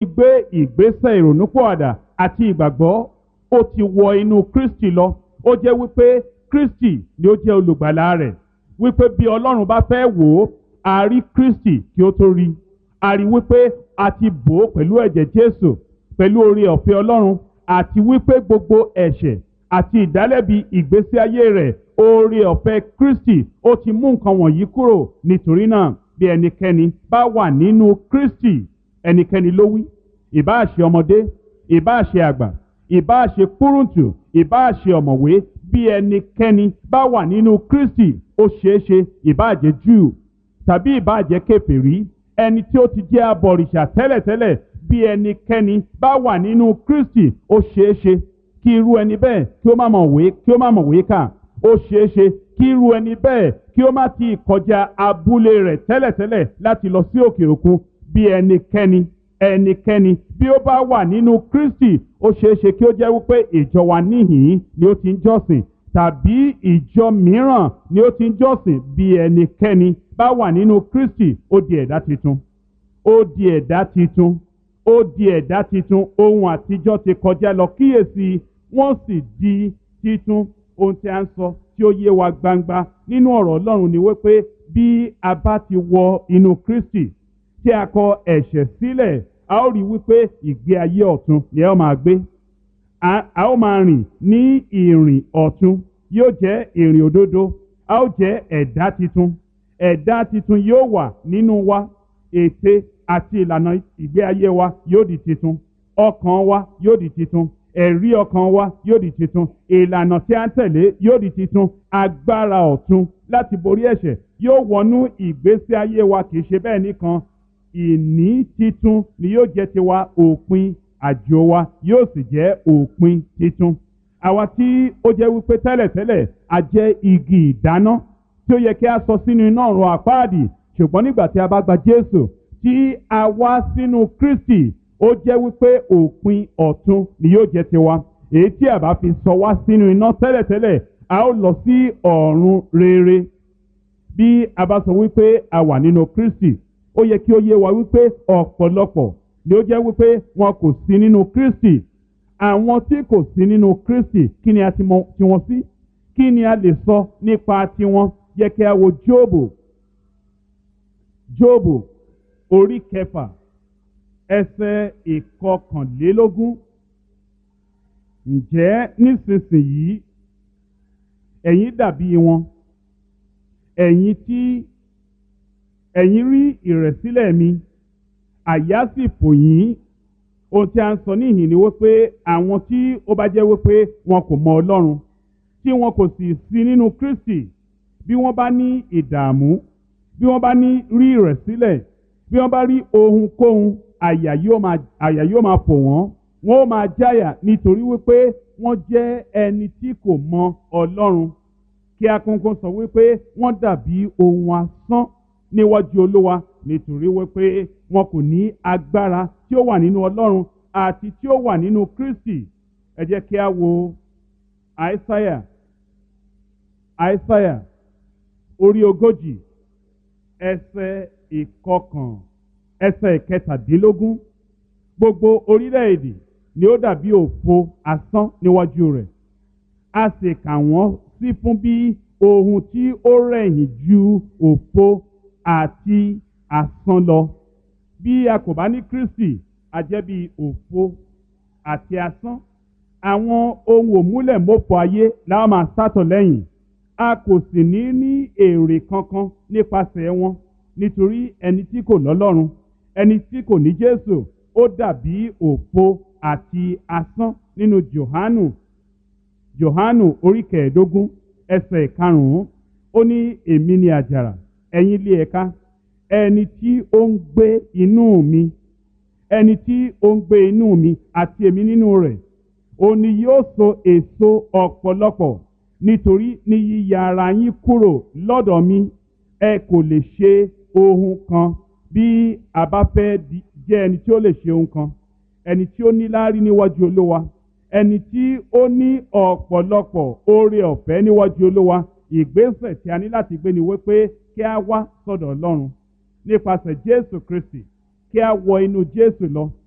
ti gbé ìgbésẹ̀ ìrònúpọ̀àdà àti ìgbàgbọ́ ó ti wọ inú Kristi lọ ó jẹ́ wípé Kristi ni ó jẹ́ olùgbàlà rẹ̀ wípé bí Ọlọ́run bá fẹ́ wò ó a rí Kristi kí ó tó rí a rí wípé a ti bò ó pẹ̀lú ẹ̀jẹ̀ Jésù pẹ̀lú oore ọ̀fẹ́ Ọlọ́run àti wípé gbogbo ẹ̀ṣẹ̀ àti ìdálẹ́bi ìgbésí ayé rẹ̀ oore ọ̀fẹ́ Kristi ó ti mú nǹkan wọ̀nyí kúrò nítorí náà bí ẹnikẹ́ni bá wà nínú Kristi ẹnikẹ́ni ló wí ìbáà ṣe ọmọdé ìbáà ṣe àgbà ìbáà ṣe kúrúntù ìbáà ṣe ọ̀mọ̀wé bí ẹnikẹ́ni bá wà nínú Kristi ó ṣeé ṣe ìbáà jẹ́ Júù tàbí ìbáà jẹ́ kèfèrí ẹni tí ó ti jẹ́ abọ̀rìṣà tẹ́lẹ̀tẹ́lẹ̀ bí ẹnikẹ́ni bá wà nínú Kristi ó ṣeé ṣe kí irú ẹni bẹ́ẹ̀ kí ó má mọ̀ wé kí ó má mọ̀ wé kà ó ṣeé ṣe kí irú ẹni bẹ́ẹ̀ kí ó má ti kọjá abúlé rẹ̀ tẹ́lẹ̀tẹ́lẹ̀ láti lọ sí òkè òkun bí ẹnikẹ́ni ẹnikẹ́ni bí ó bá wà nínú Kristi ó ṣeé ṣe kí ó jẹ́ wípé ìjọ wa níhìn-ín ni ó ti ń jọ́sìn tàbí ìjọ mìíràn ni ó ti ń jọ́sìn bí ẹnikẹ́ni bá wà nínú Kristi ó di ẹ̀dá titun ó di ẹ̀dá titun ó di ẹ̀dá titun ohun àtijọ́ ti kọjá lọ kíyèsí wọ́n sì di titun ohun tí a ń sọ tí ó yé wa gbangba nínú ọ̀rọ̀ Ọlọ́run ni wípé bí a bá ti wọ inú Kristi tí a kọ ẹ̀ṣẹ̀ sílẹ̀ a ó rí wípé ìgbé ayé ọ̀tun ni a ó máa gbé a ó máa rìn ní ìrìn ọ̀tun yóò jẹ́ ìrìn òdodo a ó jẹ́ ẹ̀dá titun ẹ̀dá titun yóò wà nínú wa ète àti ìlànà ìgbé ayé wa yóò di titun ọkàn wa yóò di titun ẹ̀rí ọkàn wa yóò di titun ìlànà tí a ń tẹ̀lé yóò di titun agbára ọ̀tun láti borí ẹ̀ṣẹ̀ yóò wọnú ìgbésí ayé wa kì í ṣe bẹ́ẹ̀ nìkan ìní titun ni yóò jẹ́ tiwa òpin àjò wa yóò sì jẹ́ òpin titun àwa tí ó jẹ́ wípé tẹ́lẹ̀tẹ́lẹ̀ a jẹ́ igi ìdáná tí ó yẹ kí a sọ sínú iná ọ̀run àpáàdì ṣùgbọ́n nígbà tí a bá gba Jésù tí a wá sínú Kristi ó jẹ́ wípé òpin ọ̀tun ni yóò jẹ́ tiwa èyí tí a bá fi sọ wá sínú iná tẹ́lẹ̀tẹ́lẹ̀ a ó lọ sí ọ̀run rere bí a bá sọ wípé a wà nínú Kristi ó yẹ kí ó yé wa wípé ọ̀pọ̀lọpọ̀ ni ó jẹ́ wípé wọn kò sí nínú Kristi àwọn tí kò sí nínú Kristi kí ni a ti mọ tiwọn sí kí ni a lè sọ nípa tiwọn yẹ kí a wo Jóòbù Jóòbù orí kẹfà ẹsẹ̀ ìkọkànlélógún ǹjẹ́ nísinsìnyí ẹ̀yin dàbí wọn ẹ̀yin tí ẹ̀yin rí ìrẹ̀sílẹ̀ mi àyà sì fò yín ohun tí a ń sọ níhìn ni wípé àwọn tí ó bá jẹ́ wípé wọn kò mọ Ọlọ́run tí wọn kò sì sí nínú Kristi bí wọ́n bá ní ìdààmú bí wọ́n bá ní rí ìrẹ̀sílẹ̀ bí wọ́n bá rí ohunkóhun àyà yóò máa àyà yóò máa fò wọ́n wọ́n ó máa jáyà nítorí wípé wọ́n jẹ́ ẹni tí kò mọ Ọlọ́run kí akókó sọ wípé wọ́n dàbí ohun asán níwájú Olúwa nítorí wípé wọn kò ní agbára tí ó wà nínú Ọlọ́run àti tí ó wà nínú Kristi ẹ jẹ́ kí a wo Àìsáyà Àìsáyà orí ogójì ẹsẹ̀ ìkọkàn ẹsẹ̀ ìkẹtàdínlógún gbogbo orílẹ̀-èdè ni ó dàbí òfo asán níwájú rẹ̀ a sì kà wọ́n sí fún bí ohun tí ó rẹ̀yìn ju òfo àti asán lọ bí a kò bá ní Kristi a jẹ́ bí òfo àti asán àwọn ohun òmúlẹ̀mọ́fọ ayé la máa sátọ̀ lẹ́yìn a kò sì ní ní èrè kankan nípasẹ̀ wọn nítorí ẹni tí kò lọ́lọ́run ẹni tí kò ní Jésù ó dàbí òfo àti asán nínú Jòhánù Jòhánù orí kẹẹ̀ẹ́dógún ẹsẹ̀ karùn-ún ó ní èmi ni àjàrà ẹ̀yin ilé ẹ̀ka ẹni tí ó ń gbé inú mi ẹni tí ó ń gbé inú mi àti èmi nínú rẹ̀ òun ni yóò so èso ọ̀pọ̀lọpọ̀ nítorí ní yíya ara yín kúrò lọ́dọ̀ mi ẹ kò lè ṣe ohun kan bí a bá fẹ́ jẹ́ ẹni tí ó lè ṣe ohun kan ẹni tí ó ní láárí níwájú olówa ẹni tí ó ní ọ̀pọ̀lọpọ̀ oore ọ̀fẹ́ níwájú olówa ìgbésẹ̀ tí a ní láti gbé ni wípé kí a wá sọ́dọ̀ ọlọ́run nípasẹ̀ jésù kristi kí a wọ inú jésù lọ